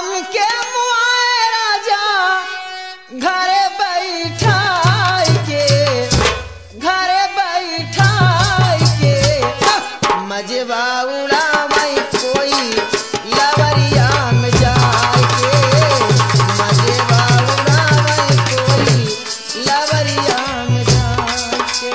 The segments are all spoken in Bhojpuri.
हमके मुआए राजा घरे बैठाई के घरे बैठाई के मजबा उड़ावई कोई लवरिया में जाए के मजबा उड़ावई कोई लवरिया में जाए के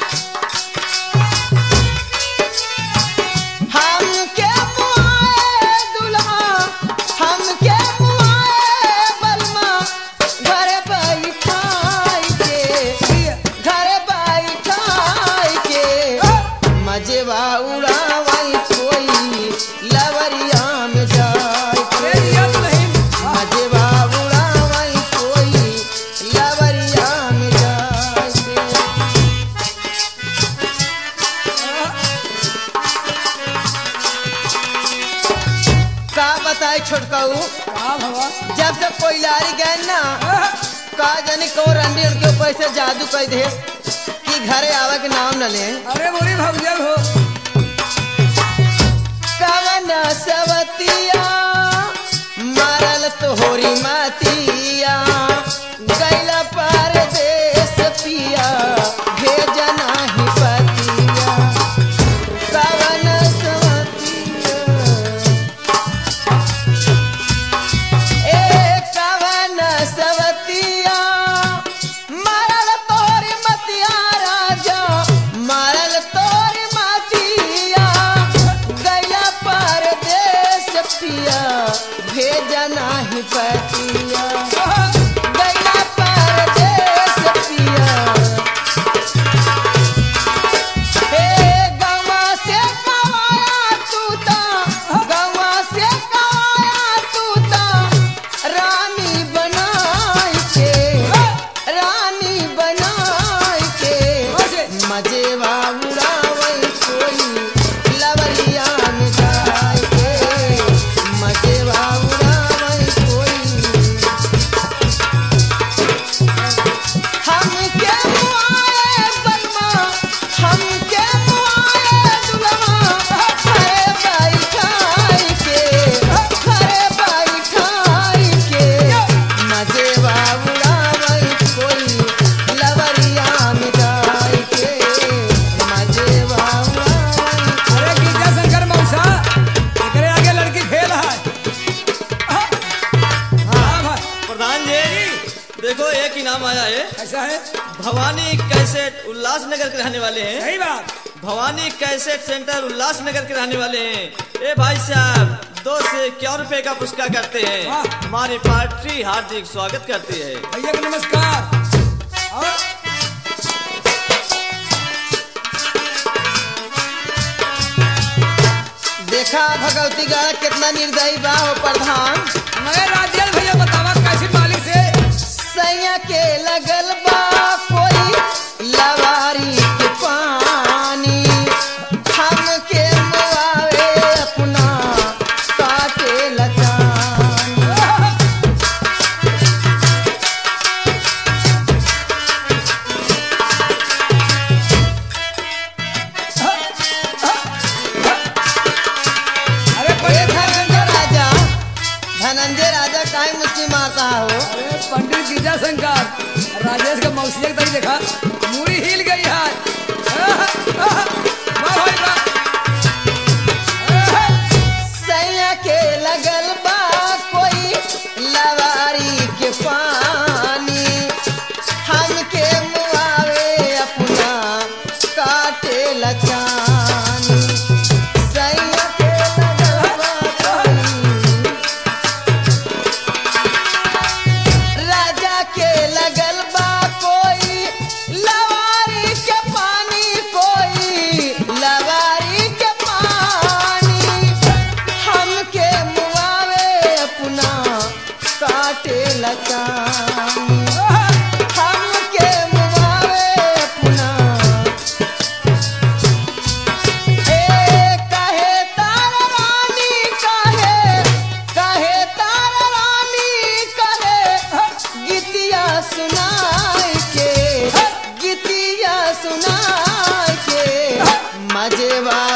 हमके मुआए दुल्हा हमके मुआए बलमा घरे बैठाई के घरे बैठाई के मजेवा उड़ावई कोई लवरिया में जाए अरे ये तो नहीं मजेवा उड़ावई कोई लवरिया में जाए के का बताई छोटकाऊ का भवा जब तक कोई लारी गए ना का जानी को रंडी उनके ऊपर से जादू कर दे कि घरे आवे के नाम न ले अरे मोरी भौजा हो कवन सवतिया मारल तोहरी मातिया गैला परदेस पिया भेजना ही पतिया कवन सवतिया ए कवन सवतिया मारल तोरी मतिया राजा मारल तोरी मतिया गैला परदेस पिया भेजना ही पतिया गैला परदेस पिया हे गवा से कवाया तूता गवा से कवाया तूता रानी बनाई के रानी बनाई के मजेवा उड़ावई कोई लवलिया में जाए के मजेवा उड़ावई कोई हमके मुआए बलमा हमके मुआए दुल्हा घरे बैठाई के घरे बैठाई के मजेवा उड़ावई कोई लवरिया में जाए के मजेवा उड़ावई अरे गिरजा शंकर मौसा एकरे आगे लड़की फेल है हाँ भाई प्रधान जी देखो एक इनाम आया है ऐसा है भवानी कैसेट उल्लासनगर के रहने वाले हैं सही बात भवानी कैसेट सेंटर उल्लासनगर के रहने वाले हैं ए भाई साहब दो से क्या रुपए का पुरस्कार करते हैं वाह। हमारी पार्टी हार्दिक स्वागत करती है भैया को नमस्कार और देखा भगवती गढ़ कितना निर्दयी बा हो प्रधान मगर राजेश भैया बतावा कैसी मालिक से सैया के लगल बा कोई लवारी के पानी हमके मुआवे अपना काटे लचानी अरे ए पंडित धनंजय राजा धनंजय राजा काहे मुस्लिम मारता हो अरे पंडित गिरजा शंकर राजेश का मौसिया तक देखा मूड़ी हिल गई है आह, आह, वाह भाई वाह आह, सैया के लगल बा कोई लवारी के पानी हमके मुआवे अपना काटे लचानी सैया के लगल बा कोई राजा के लगल बा कोई लवारी के पानी कोई लवारी के पानी हमके मुआवे अपना काटे लचानी हमके मुआवे अपना ए कहे तार रानी कहे कहे तार रानी कहे गीतिया सुनाई के गीतिया सुनाई के मजेवा